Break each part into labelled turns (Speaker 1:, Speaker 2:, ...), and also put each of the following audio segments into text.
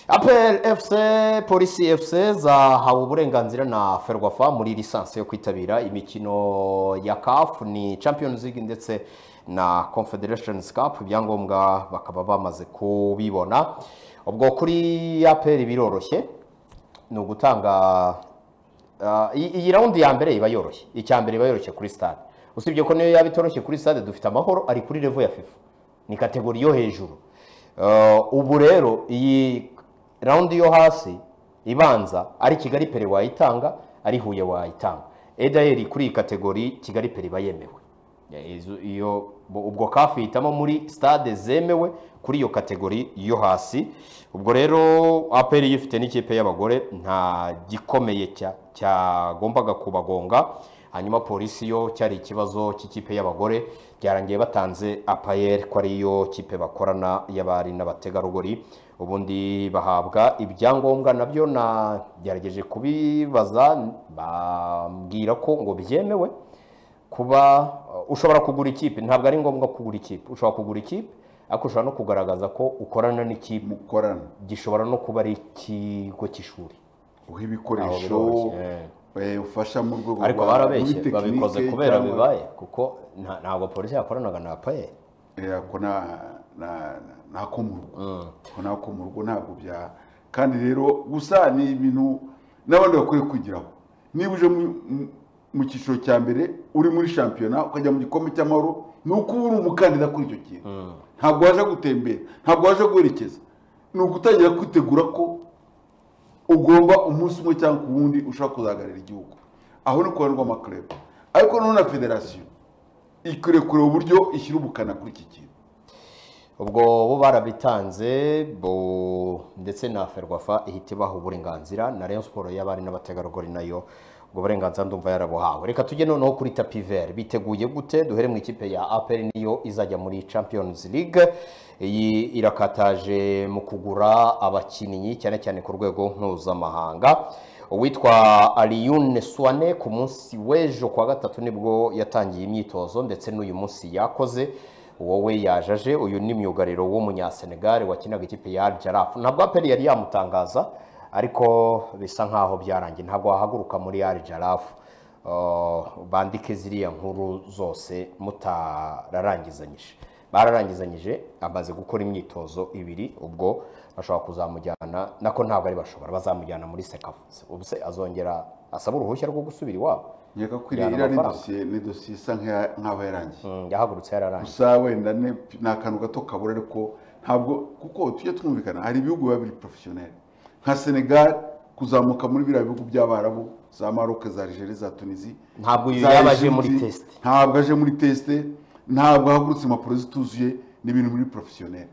Speaker 1: apel fc polisi fc zahawe uburenganzira na ferwafa muri lisansi yo kwitabira imikino ya kafu ni champions league ndetse na confederations cup ibyangombwa bakaba bamaze kubibona ubwo kuri apel biroroshye ni ugutanga ah, iyi iyi rawundi ya mbere iba yoroshye icya mbere iba yoroshye kuri stade usibye ko niyo yaba itoroshye kuri stade dufite amahoro ari kuri revo ya fifa ni kategori yo hejuru Ah, ubu rero iyi rawundi yo hasi ibanza ari kigali pere wayitanga ari huye wayitanga edaheri kuri iyi kategori kigali pere iba yemewe Ya, izo- iyo bo- ubwo kafu ihitamo muri stade zemewe kuri iyo kategori yo hasi ubwo rero aperi iyo ifite n'ikipe y'abagore nta gikomeye cya- cyagombaga kubagonga hanyuma polisi yo cyari ikibazo cy'ikipe y'abagore byarangiye batanze apayeri ko ariyo kipe bakorana y'abari n'abategarugori ubundi bahabwa ibyangombwa nabyo nagerageje kubibaza bambwira ko ngo byemewe kuba uh, ushobora kugura ikipe ntabwo ari ngombwa kugura ikipe ushobora kugura ikipe ariko ushobora no kugaragaza ko ukorana n'ikipe
Speaker 2: mukorana
Speaker 1: gishobora no kuba ari ikigo cy'ishuri
Speaker 2: uha
Speaker 1: Aho
Speaker 2: ibikoresho
Speaker 1: biroroshye, eh.
Speaker 2: eh, ufasha mu rwego
Speaker 1: ariko
Speaker 2: rwa- muri
Speaker 1: barabeshye
Speaker 2: tekinike
Speaker 1: babikoze kubera
Speaker 2: cyangwa-
Speaker 1: bibaye kuko nta- ntabwo polisi yakoranaga na payeri
Speaker 2: Eh, ako na- na- nako mu rugo Ako nako mu rugo ntabwo bya kandi rero gusa ni ibintu n'abandi bakwiye kwigiraho niba uje mu- mu- mu cyiciro cya mbere uri muri shampiyona ukajya mu gikombe cy'amahoro ni uko uba uri umukandida kuri icyo kintu ntabwo waje gutembera ntabwo waje guherekeza ni ugutangira kwitegura ko ugomba umunsi umwe cyangwa ku wundi ushobora kuzahagararira igihugu aho ni kubanirwa amakureba ariko noneho na federasiyo ikwiriye kureba uburyo ishyira ubukana kuri iki kintu
Speaker 1: ubwo bo barabitanze bo ndetse na ferwafa ihita ibaha uburenganzira na rayon siporo y'abari n'abategarugori nayo ubwo burenganzira ndumva yarabuhawe reka tujye noneho kuri tapi veri biteguye gute duhere mu ikipe ya aperi niyo izajya muri champions league iyi irakataje mu kugura abakinnyi cyane cyane ku rwego mpuzamahanga uwitwa Aliyun Suwane ku munsi w'ejo kuwa gatatu nibwo yatangiye imyitozo ndetse n'uyu munsi yakoze wowe yajaje uyu ni myugariro w'umunyasenegali wakinaga ikipe ya Al Jaraaf ntabwo aperi yari yamutangaza ariko bisa nkaho byarangiye ntabwo wahaguruka muri Al Jaraaf Uh, bandike ziriya nkuru zose mutararangizanyije bararangizanyije amaze gukora imyitozo ibiri ubwo bashobora kuzamujyana nako ntabwo ari bashobora bazamujyana muri sekafu ubu se azongera asaba uruhushya rwo gusubira iwabo
Speaker 2: nkeka ko
Speaker 1: Bijyana
Speaker 2: iriya ni
Speaker 1: amafaranga.
Speaker 2: dosiye ni dosiye isa nk'iya- nk'aho yarangiye
Speaker 1: Mm, yahagurutse yararangije
Speaker 2: gusa wenda ni ni akantu gato kabura ariko ntabwo kuko tujye twumvikana hari ibihugu biba biri porofesiyoneri nka senegali kuzamuka muri biriya bihugu by'abarabu za maroc za algeria za tunisi
Speaker 1: Ntabwo uyu
Speaker 2: za
Speaker 1: yaba aje
Speaker 2: Egypte,
Speaker 1: muri test.
Speaker 2: ntabwo aje muri tesite ntabwo ahagurutse impapuro zituzuye ni ibintu biri porofesiyoneri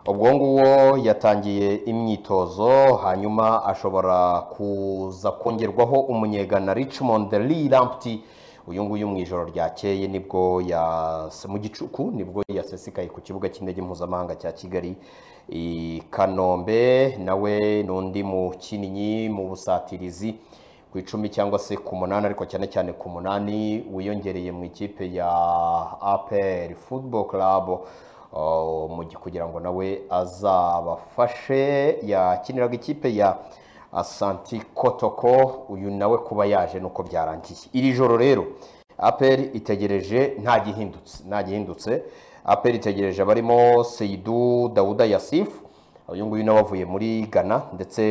Speaker 1: ubwo nguwo yatangiye imyitozo hanyuma ashobora kuza kongerwaho umunyegana richmond lirampti uyu nguyu mu ijoro ryakeye nibwo ya mu gicuku nibwo yasesekaye ku kibuga cy'indege mpuzamahanga cya kigali i kanombe nawe n'undi mukinnyi mu busatirizi ku icumi cyangwa se ku munani ariko cyane cyane ku munani wiyongereye mu ikipe ya APR Football Club uh, mu gi- kugira ngo nawe azabafashe yakiniraga ikipe ya Asanti Kotoko uyu nawe kuba yaje nuko byarangiye iri joro rero APR itegereje nta gihindutse nta gihindutse APR itegereje abarimo Seidu Dawuda Yasif uyu nguyu nawe avuye muri Ghana ndetse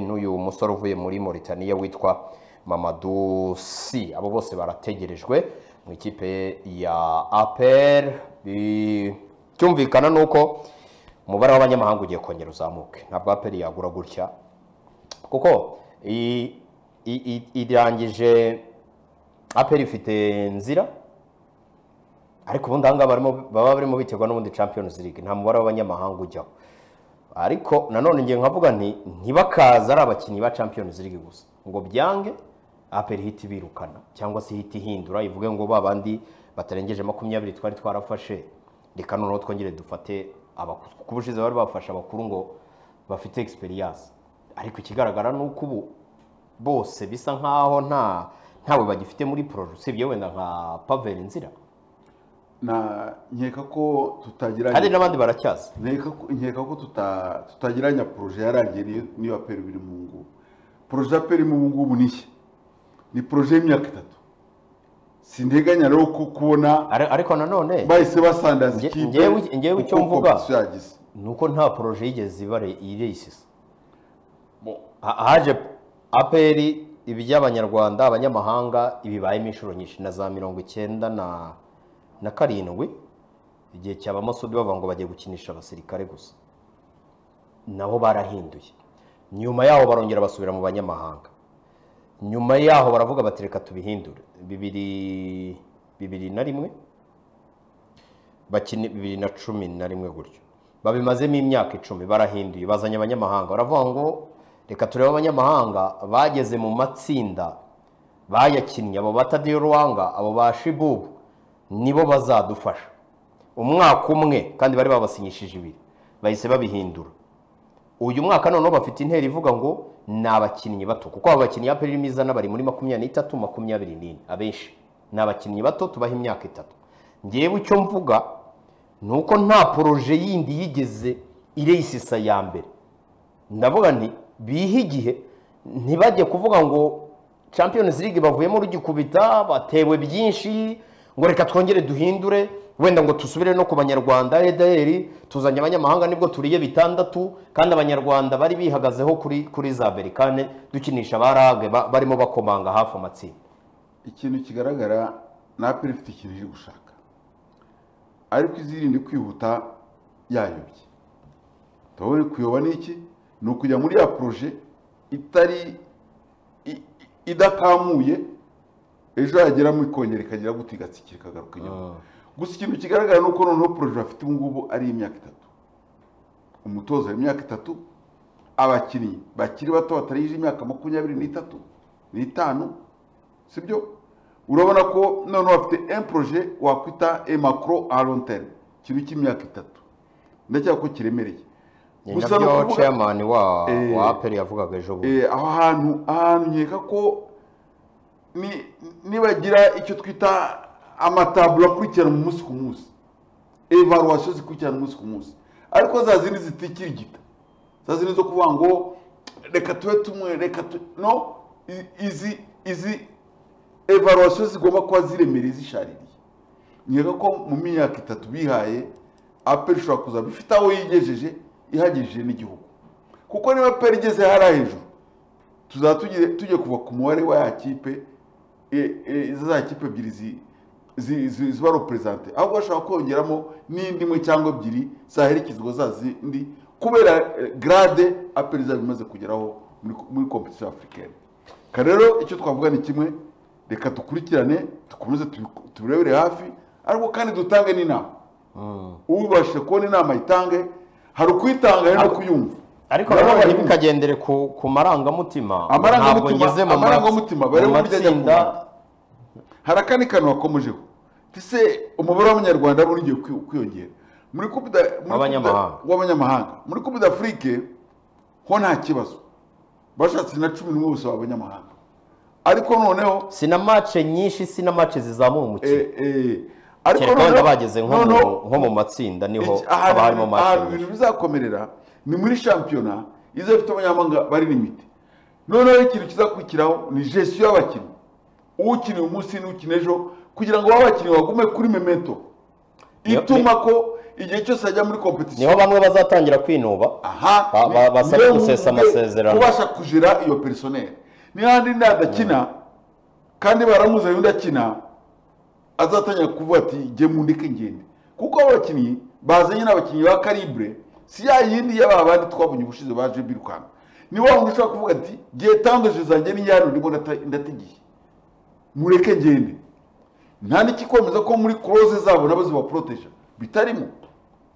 Speaker 1: n'uyu musore uvuye muri Mauritania witwa Mamadou Si abo bose barategerejwe mu ikipe ya APR Bi- cyumvikana nuko umubare w'abanyamahanga ugiye kongera uzamuke ntabwo APR yagura gutya kuko i- i- i- irangije APR ifite nzira ariko ubundi ahangaha barimo baba barimo biterwa n'ubundi Champions League nta mubare w'abanyamahanga ujyaho ariko nanone ngiye nkavuga nti ntibakaza ari abakinnyi ba Champions League gusa ngo byange APR ihita ibirukana cyangwa se ihita ihindura ivuge ngo ba bandi batarengeje makumyabiri twari twarafashe reka noneho twongere dufate abakuru kuko ubushize bari bafashe abakuru ngo bafite experience ariko ikigaragara ni uko ubu bose bisa nkaho nta ntawe bagifite muri poro usibye wenda nka Pavel Nzira
Speaker 2: na nkeka ko tutagira
Speaker 1: hari n'abandi baracyaza
Speaker 2: nkeka ko- nkeka ko tuta- tutagira nya poroje yarangiye niyo- niyo ya peri biri mu ngubu poroje ya peri mu ngubu ni iki ni poroje y'imyaka itatu sinteganya rero ko kubona
Speaker 1: Are- ariko nanone
Speaker 2: bahise basandaza
Speaker 1: Nge-
Speaker 2: ikipe
Speaker 1: ngewe- ngewe icyo
Speaker 2: uko
Speaker 1: mvuga-
Speaker 2: competition yagize
Speaker 1: ni uko nta poroje yigeze ibare irisisa
Speaker 2: Bo-
Speaker 1: Ha- haje apr iby'abanyarwanda abanyamahanga ibibayemo inshuro nyinshi na za mirongo icyenda na na karindwi igihe cya bamasudi bavuga ngo bagiye gukinisha abasirikare gusa nabo barahinduye nyuma yaho barongera basubira mu banyamahanga nyuma yaho baravuga bati reka tubihindure bibiri bibiri na rimwe bakina bibiri na cumi na rimwe gutyo babimazemo imyaka icumi barahinduye bazanye abanyamahanga baravuga ngo reka turebe abanyamahanga bageze mu matsinda bayakinnye abo ba Tadiyo Ruwanga abo ba shibubu nibo bazadufasha umwaka umwe kandi bari babasinyishije ibiri bahise babihindura uyu mwaka noneho bafite intera ivuga ngo ni abakinnyi bato kuko abo bakinnyi ya peri izana bari muri makumyabiri n'itatu makumyabiri n'ine abenshi ni abakinnyi bato tubaha imyaka itatu ngewe icyo mvuga ni uko nta poroje yindi yigeze iresisa ya mbere ndavuga nti bihe igihe ntibajye kuvuga ngo champions league bavuyemo rugikubita batewe byinshi ngo reka twongere duhindure wenda ngo dusubire no ku banyarwanda edr tuzanye abanyamahanga nibwo turiye bitandatu kandi abanyarwanda bari bihagazeho kuri kuri za berikane dukinisha ba rage ba- barimo bakomanga hafi amatsinda
Speaker 2: ikintu kigaragara ni aperi ifite ikintu iri gushaka ariko izirinde kwihuta yayobye tuba kuyoba ni iki ni ukujya muri ya poroje itari i- i- idakamuye ejo yageramo ikongera ikagera gutya igatsikira ikagaruka inyuma gusa ikintu kigaragara ni uko noneho poroje bafite ubu ngubu ari imyaka itatu umutoza w'imyaka itatu abakinnyi bakiri bato batarengeje imyaka makumyabiri n'itatu n'itanu sibyo urabona ko noneho bafite emporoje wakwita emakoro aronteri ikintu cy'imyaka itatu ndacyakora ko kiremereye
Speaker 1: ni
Speaker 2: Gusa ni
Speaker 1: nabyo
Speaker 2: ukuvuga-
Speaker 1: chairman wa
Speaker 2: Eh.
Speaker 1: wa aperi yavugaga ejo bundi
Speaker 2: Eh, aho hantu ahantu nkeka ko ni- nibagira icyo twita amataburo akurikirana umunsi ku munsi evaluation zikurikirana umunsi ku munsi ariko za zindi zitikirigita za zindi zo kuvuga ngo reka tube tumwe reka tu no i- izi izi evaluation zigomba kuba ziremereye zishaririye nkeka ko mu myaka itatu bihaye aperi ishobora kuzaba ifite aho yigejeje ihagije n'igihugu kuko niba aperi igeze hariya hejuru tuzaba tugiye- tugiye kuva ku mubare wa ya kipe e- e, za kipe ebyiri zi- zi- zi- ziba reperezante ahubwo bashobora kongeramo n'indi imwe cyangwa ebyiri zaherekezwa za zindi kubera eh, grade aperi izaba imaze kugeraho muri- muri kompetisiyo afurikani kare rero icyo twavuga ni kimwe reka dukurikirane dukomeze tubi- tubirebere hafi ariko kandi dutange n'inama ubashije kubona inama yitange hari ukuyitanga hari no kuyumva
Speaker 1: ariko
Speaker 2: Nabo
Speaker 1: nanone
Speaker 2: bari mu-
Speaker 1: ntibikagendere ku ku marangamutima ntabwo
Speaker 2: amarangamutima
Speaker 1: ngeze mu
Speaker 2: amarangamutima
Speaker 1: ma-
Speaker 2: bari
Speaker 1: mu
Speaker 2: burya ajya
Speaker 1: matsinda
Speaker 2: kumara. hari akandi kantu wakomejeho ese umubare w'abanyarwanda wari ugiye kwi- kwiyongera muri Coupe da- muri
Speaker 1: W'abanyamahanga.
Speaker 2: Coupe da- w'abanyamahanga muri coupe d'afrique ho nta kibazo bashatse na cumi n'umwe bose b'abanyamahanga ariko noneho
Speaker 1: sina mace nyinshi sina mace zizamura umukino
Speaker 2: eh, eh, ariko
Speaker 1: kereka wenda
Speaker 2: noneho-
Speaker 1: bageze nko mu-
Speaker 2: noneho-
Speaker 1: nko mu matsinda niho
Speaker 2: Iki- ahantu
Speaker 1: haba harimo
Speaker 2: ibintu-
Speaker 1: mace
Speaker 2: ahantu
Speaker 1: nyinshi
Speaker 2: ibintu bizakomerera ni muri shampiyona izo bifite abanyamahanga bari limite noneho ikintu kizakurikiraho ni gestiyo y'abakinnyi ukina uyu munsi n'ukina ejo kugira ngo w'abakinnyi bagume kuri memento
Speaker 1: Niyo-
Speaker 2: ituma ko igihe cyose ajya muri kompetisiyo
Speaker 1: niho bamwe bazatangira kwinuba
Speaker 2: aha
Speaker 1: Ba-
Speaker 2: ni-
Speaker 1: ba- basabwe
Speaker 2: niwe
Speaker 1: gusesa
Speaker 2: wumve
Speaker 1: amasezerano.
Speaker 2: ubasha kujira iyo perisoneri n'ihandi nadakina kandi baramuzi undi akina azatangira kuvuga ati jye mundeke ngende kuko abo bakinnyi bazanye n'abakinnyi ba karibure si ya yindi y'aba bandi twabonye ubushize baje birukanka ni wa wundi ushobora kuvuga ati gihe tandoje zanjye ni yaro ndimo ndata- ndategiye mureke ngende nta n'ikikwemeza ko muri koroze zabo nabo zibaporoteja bitarimo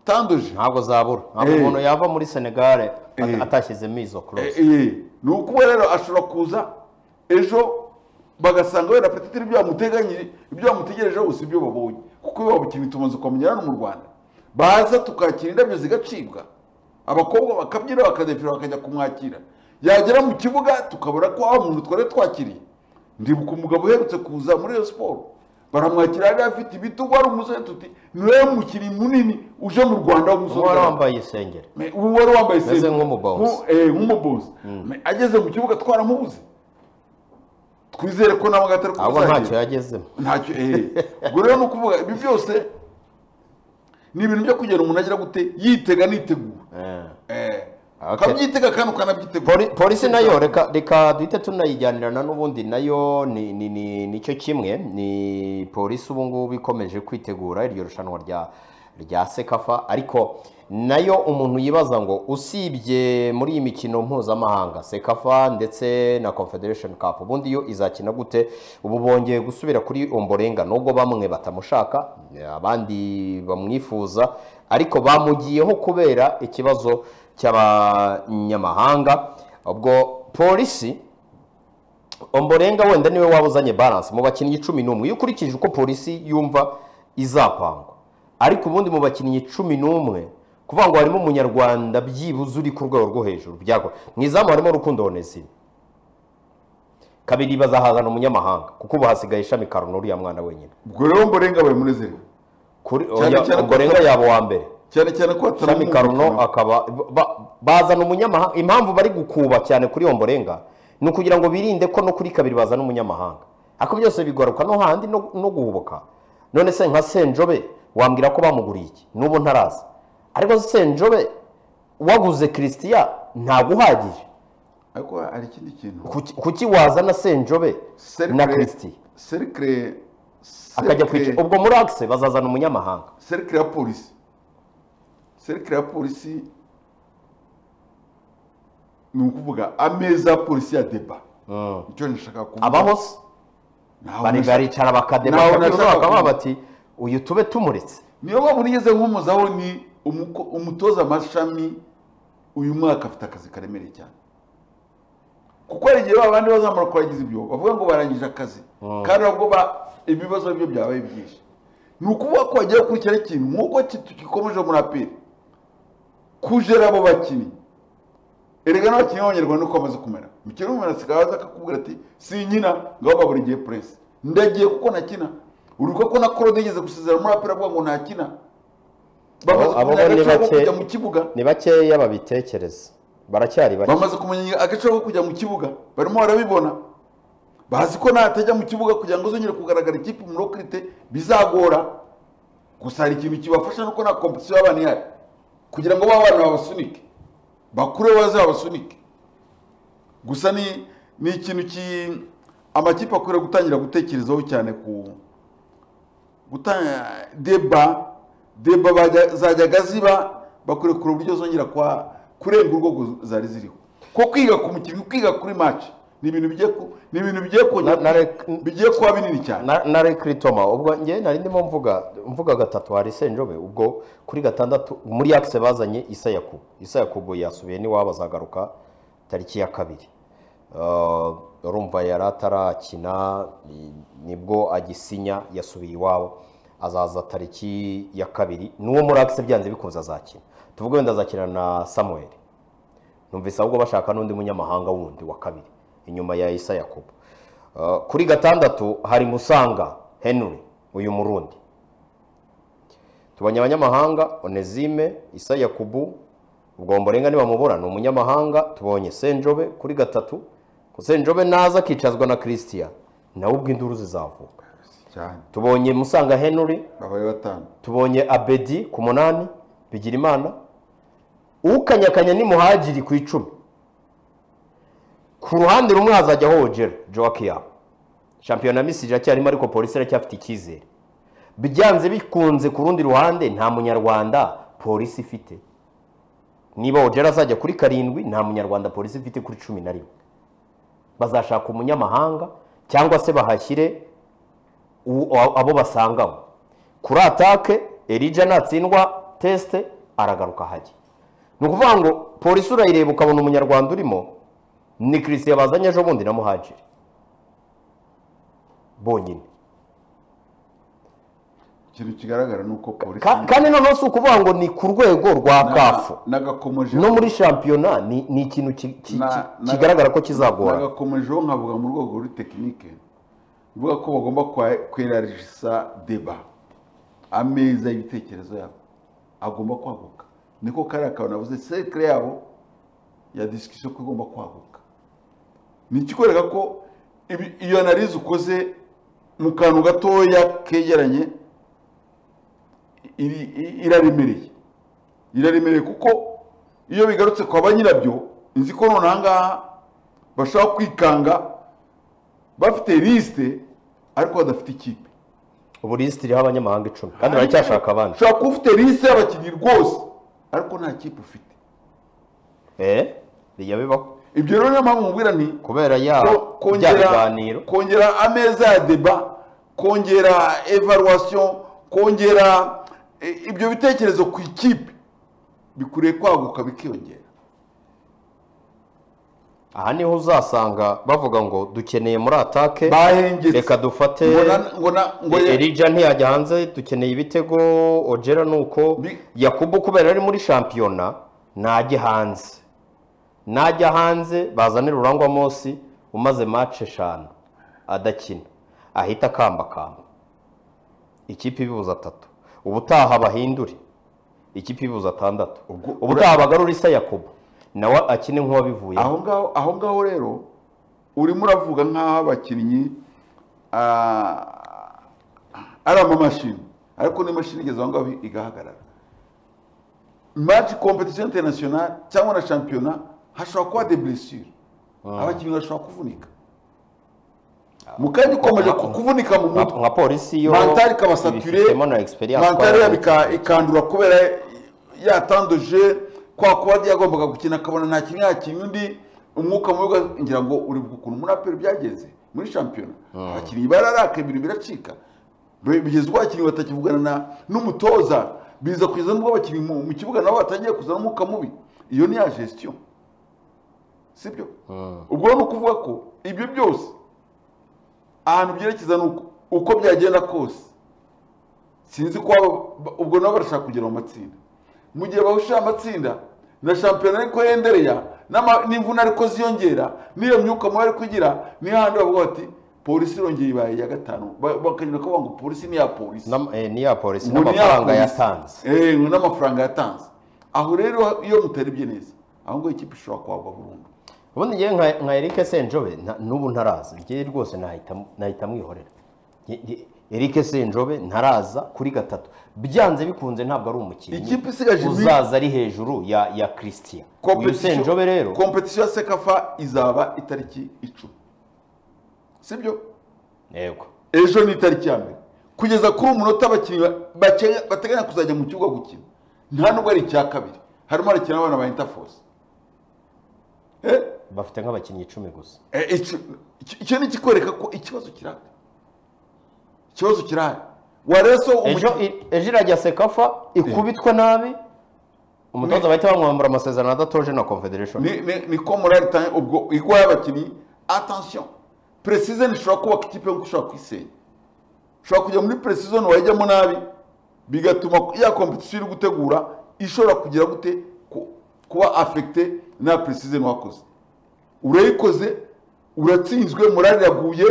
Speaker 2: tandoje
Speaker 1: ntabwo zabura ntabwo
Speaker 2: Eh.
Speaker 1: umuntu yava muri senegare at-
Speaker 2: Eh.
Speaker 1: atashyizemo izo close
Speaker 2: Eh, eh, ni ukuba rero ashobora kuza ejo bagasanga wenda apetite ibyo bamuteganyije ibyo bamutegerejeho gusa ibyo babonye kuko iyo babukinnyi tumaze kwamenyera hano mu rwanda baza tukakira indabyo zigacibwa abakobwa bakabyina bakadefira bakajya kumwakira yagera mu kibuga tukabona ko wa muntu twari twakiriye ndibuka umugabo uherutse kuza muri iyo siporo baramwakira yari afite ibitugu ari umusore tuti niwe mukinnyi munini uje mu rwanda w'umusore
Speaker 1: wari wambaye isengeri
Speaker 2: Me- ubu wari wambaye
Speaker 1: Meze
Speaker 2: senta.
Speaker 1: nk'umubonzi.
Speaker 2: Nku- eh, nk'umubonzi Me- ageze mu kibuga twaramubuze twizere ko nawe agatari
Speaker 1: ahubwo ntacyo yagezemo
Speaker 2: ntacyo eh. ubwo rero ni ukuvuga ibi byose ni ibintu byo kugira umuntu agira gute yitega nitegura
Speaker 1: Eh.
Speaker 2: Eh.
Speaker 1: Okay.
Speaker 2: ukabyitega kandi ukanabyitegura
Speaker 1: Poli- polisi nayo reka reka duhite tunayijyanirana n'ubundi nayo ni ni ni nicyo kimwe ni polisi ubu ngubu ikomeje kwitegura iryo rushanwa rya rya sekafa ariko nayo umuntu yibaza ngo usibye muri iyi mikino mpuzamahanga sekafa ndetse na confederation cup ubundi yo izakina gute ubu bongeye gusubira kuri omborenga nubwo bamwe batamushaka abandi bamwifuza ariko bamugiyeho kubera ikibazo cy'abanyamahanga ubwo polisi omborenga wenda niwe waba uzanye balance mu bakinnyi cumi n'umwe iyo ukurikije uko polisi yumva izapangwa ariko ubundi mu bakinnyi cumi n'umwe kuvuga ngo harimo umunyarwanda byibuze uri ku rwego rwo hejuru byago mu izamu harimo rukundo onesime kabiri bazahazana umunyamahanga kuko ubu hasigaye ishami karuno uriya mwana wenyine
Speaker 2: ubwo rero mborenga bari munezerewe
Speaker 1: kuri
Speaker 2: Cyane
Speaker 1: oya,
Speaker 2: cyane ko-
Speaker 1: omborenga yaba uwa mbere
Speaker 2: cyane cyane ko
Speaker 1: Shami
Speaker 2: hataramuka
Speaker 1: Karuno akaba ba- bazana umunyamahanga impamvu bari gukuba cyane kuri Omborenga ni ukugira ngo birinde ko no kuri kabiri bazana umunyamahanga ariko byose bigaruka no handi no, no guhubuka none se nka Senjobe wambwira ko bamuguriye iki n'ubu ntaraza ariko Senjobe waguze Christian ntabwo uhagije
Speaker 2: ariko hari ikindi kintu
Speaker 1: kuki, kuki wazana Senjobe na Christian
Speaker 2: serikire
Speaker 1: akajya kwica ubwo muri Axe bazazana umunyamahanga
Speaker 2: serikire ya polisi serikire ya polisi ni ukuvuga ameza ya polisi ya deba
Speaker 1: mm.
Speaker 2: icyo nashaka kuvuga
Speaker 1: abaho se
Speaker 2: Ntaho
Speaker 1: bari
Speaker 2: nashaka-
Speaker 1: baricara bakadeba
Speaker 2: Naho
Speaker 1: bakabura
Speaker 2: nashaka
Speaker 1: bakaba
Speaker 2: kumva.
Speaker 1: bati uyu tube tumuretse
Speaker 2: niyo mpamvu nigeze nkomozaho ni umuko- umutoza amashami uyu mwaka afite akazi karemereye cyane kuko hari igihe babandi bazamara kurangiza ibyo bavuga ngo barangije akazi kandi nabwo ba- ibibazo byo byabaye byinshi ni ukuvuga ko bagiye gukurikira ikintu nk'uko ki- tugikomeje muri aperi kujera abo bakinnyi erega n'abakinnyi b'abanyarwanda uko bamaze kumera umukino w'umuntu asigaye aza akakubwira ati sinkina ngo aho buri gihe puresi ndagiye kuko nakina uriko ko na korode yigeze gusezera muri aperi avuga ngo ntakina bamaze
Speaker 1: Abo- abo
Speaker 2: kumenya
Speaker 1: ni
Speaker 2: agaciro ko
Speaker 1: bake.
Speaker 2: kujya mu kibuga
Speaker 1: ni bakeya babitekereza baracyari bake
Speaker 2: bamaze kumenya agaciro ko kujya mu kibuga barimo barabibona bazi ko natajya mu kibuga kugira ngo zongere kugaragara ikipe muri okirite bizagora gusa hari ikintu kibafasha nuko nta kompetisiyo y'abana ihari kugira ngo ba bana babasunike bakure baze babasunike gusa ni ni ikintu ki amakipe akwiriye gutangira gutekerezaho cyane ku gutanga deba deba bajya- zajyaga ziba bakwiriye kureba uburyo zongera kwa kurenga urwego zari ziriho ko kwiga ku mukinnyi kwiga kuri match ni ibintu bigiye ku- ni ibintu bigiye kongera
Speaker 1: Na- na rek-
Speaker 2: bigiye kuba binini cyane
Speaker 1: na na Rick Ritoma ubwo nge nari ndimo mvuga mvuga gatatu hari Senjobe ubwo kuri gatandatu muri Axe bazanye Isa Yakubu Isa Yakubu yasubiye ni wabazagaruka tariki ya kabiri Uh, urumva yari atarakina ni- nibwo agisinya yasubiye iwabo azaza tariki ya kabiri n'uwo muri Axe byanze bikunze azakina tuvuge wenda azakina na Samuel numvise ahubwo bashaka n'undi munyamahanga wundi wa kabiri inyuma ya isa yakobo Uh, kuri gatandatu hari musanga henry uyu murundi tubonye abanyamahanga onezime isa yakubu ubwo mborenga nibamubura ni umunyamahanga tubonye senjobe kuri gatatu Ku senjobe naza akicazwa na christian nawe ubwo induru zizavuka
Speaker 2: cyane
Speaker 1: tubonye musanga henry
Speaker 2: babaye batanu
Speaker 1: tubonye abedi ku munani bigirimana ukanyakanya ni muhagiri ku icumi ku ruhande rumwe hazajyaho wogera joakia shampiyona misiri iracyarimo ariko polisi iracyafite icyizere byanze bikunze ku rundi ruhande nta munyarwanda polisi ifite niba wogera azajya kuri karindwi nta munyarwanda polisi ifite kuri cumi na rimwe bazashaka umunyamahanga cyangwa se bahashyire u- abo basangamo kuri atake erija natsindwa tesite aragaruka hajya ni ukuvuga ngo polisi urayireba ukabona umunyarwanda urimo ni christian bazanye ejo bundi na muhajiri bonyine
Speaker 2: ikintu kigaragara ni uko polisi
Speaker 1: Ka- kandi noneho si ukuvuga ngo ni ku rwego rwa kafu
Speaker 2: nagakomeje
Speaker 1: no muri shampiyona ni ni ikintu ki- ki-
Speaker 2: Na-
Speaker 1: ki-
Speaker 2: na-
Speaker 1: kigaragara ko kizagora
Speaker 2: nagakomejeho nkavuga mu rwego rw'itekinike bivuga ko bagomba kwerarisa deba ameza y'ibitekerezo yabo agomba kwaguka niko kariya kantu navuze sekire yabo ya disikisiyo ko igomba kwaguka ni ikikwereka ko ibi- iyo analize ukoze mu kantu gatoya kegeranye iri- i- iraremereye iraremereye kuko iyo bigarutse kwa ba nyirabyo nzi ko noneho aha ngaha bashobora kwikanga bafite lisite ariko badafite ikipe
Speaker 1: ubu lisiti iriho abanyamahanga icumi kandi baracyashaka abandi
Speaker 2: ushobora kuba ufite lisite y'abakinnyi rwose ariko nta kipe ufite
Speaker 1: eee bijya bibaho
Speaker 2: ibyo rero niyo mpamvu mubwira nti
Speaker 1: kubera ya
Speaker 2: ko-
Speaker 1: bya
Speaker 2: kongera
Speaker 1: biganiro
Speaker 2: kongera ameza ya deba kongera evaluation kongera e, ibyo bitekerezo ku ikipe bikwiriye kwaguka bikiyongera
Speaker 1: aha niho uzasanga bavuga ngo dukeneye muri atake
Speaker 2: bahengetse
Speaker 1: reka dufate
Speaker 2: ngo na- ngo na- ngo ya-
Speaker 1: erija ntiyajya hanze dukeneye ibitego ojera ni uko
Speaker 2: Bi-
Speaker 1: yakubu kubera ari muri shampiyona ntajya hanze najya hanze bazanira urangwa munsi umaze mace eshanu adakina ahita akambakamba ikipe ibibuza atatu ubutaha bahindure ikipe ibibuza atandatu
Speaker 2: Ubwo-
Speaker 1: ubutaha bagarura isa yakubu nawe akine nk'uwabivuye
Speaker 2: aho ngaho aho ngaho rero urimo uravuga nk'aho abakinnyi ah, ari amamashini ariko n'imashini igeze aho ngaho igahagarara match competition international cyangwa na shampiyona hashobora kuba de blessure abakinnyi bashobora kuvunika mu kanya ukomeje ku- kuvunika mu
Speaker 1: nka
Speaker 2: mutwe
Speaker 1: nka polisi yo
Speaker 2: Mental ikabasature,
Speaker 1: ibifitemo na experience
Speaker 2: mantari yabo ika- ikandura kubera yatandoje kwa kuba yagombaga gukina akabona nta kimwe yakinnye undi umwuka mubi ngira ngo uri bwukuntu ukuntu muri aperi byagenze muri shampiyona abakinnyi bararaka ibintu biracika Be- bigeze ubwo abakinnyi batakivugana na n'umutoza biza kugeza n'ubwo abakinnyi mu mu kibuga nabo batangiye kuzana umwuka mubi iyo ni ya gestion sibyo ubwo ni ukuvuga ko ibyo byose ahantu byerekeza ni uko- uko byagenda kose sinzi ko waba- ubwo nabo barashaka kugera mu matsinda mu gihe bahusha amatsinda na shampiyona ariko yendereya n'ama- n'imvune ariko ziyongera n'iyo myuka mubi ariko igira niyo handi bavuga bati polisi irongeye ibaye iya gatanu Ba- bakanyura kuvuga ngo polisi ni iya polisi
Speaker 1: Nam- eh, niya polisi
Speaker 2: Ngo ni iya
Speaker 1: n'amafaranga
Speaker 2: polisi.
Speaker 1: yatanze
Speaker 2: Eh, ngo n'amafaranga yatanze aho rero iyo mutaribye neza aho ngaho ikipe ishobora kwagwa burundu
Speaker 1: ubundi njyewe nka nka Eric Senjobe nta- n'ubu ntaraza njyewe rwose nahita nahita mwihorera Nge- nge- Eric Senjobe ntaraza kuri gatatu byanze bikunze ntabwo ari umukinnyi
Speaker 2: Ikipe isigaje iminsi-
Speaker 1: uzaza ari hejuru ya ya Christian uyu
Speaker 2: Competition-
Speaker 1: Senjobe rero
Speaker 2: competition ya sekafa izaba itariki icumi sibyo
Speaker 1: yego
Speaker 2: ejo ni itariki ya mbere kugeza kuri umunota abakinnyi ba- bake- bateganya kuzajya mu kibuga gukina nta nubwo ari icya kabiri harimo harakina abana ba interforce Eh,
Speaker 1: bafite nk'abakinnyi icumi gusa
Speaker 2: eh, ico- iki- icyo ni ikikwereka ko ikibazo kirahari ikibazo kirahari wareso
Speaker 1: ejo
Speaker 2: umukinnyi
Speaker 1: i- ejo irajya sekafa ikubitwa nabi umutoza bahita bamwambura amasezerano adatoje na confederation
Speaker 2: ni, ni, ni ko morali itanga ubwo igwa y'abakinnyi atansiyo precision ishobora kubaka ikipe nk'uko ushobora kuyisenya ushobora kujya muri precision wayijyamo nabi bigatuma ya competition iri gutegura ishobora kugira gute ku- kuba affecte na precision wakoze urayikoze uratsinzwe morali iraguye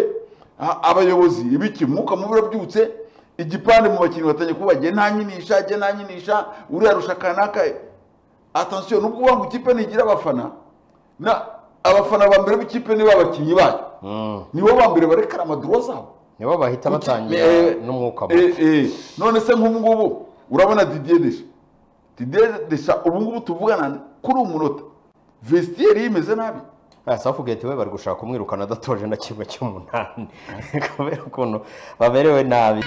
Speaker 2: a- abayobozi ibiki umwuka mubi urabyutse igipande mu bakinnyi batangiye kuba jye ntanyinisha jye ntanyinisha uriya rusha kanaka atansiyo nubwo uvuga ngo ikipe ntigira abafana na abafana ba mbere b'ikipe nibo abakinnyi bayo nibo ba mbere barekara amaduro zabo
Speaker 1: nibo bahita
Speaker 2: Kuki-
Speaker 1: batangira
Speaker 2: eh,
Speaker 1: n'umwuka mubi
Speaker 2: eh, eh, none se nk'ubu ngubu urabona didier desha didier desha ubu ngubu tuvugana kuri umunota vestiaire ye imeze nabi
Speaker 1: aya safugeti we bari gushaka kumwirukana adatoje na kimwe cy'umunani kubera ukuntu baberewe nabi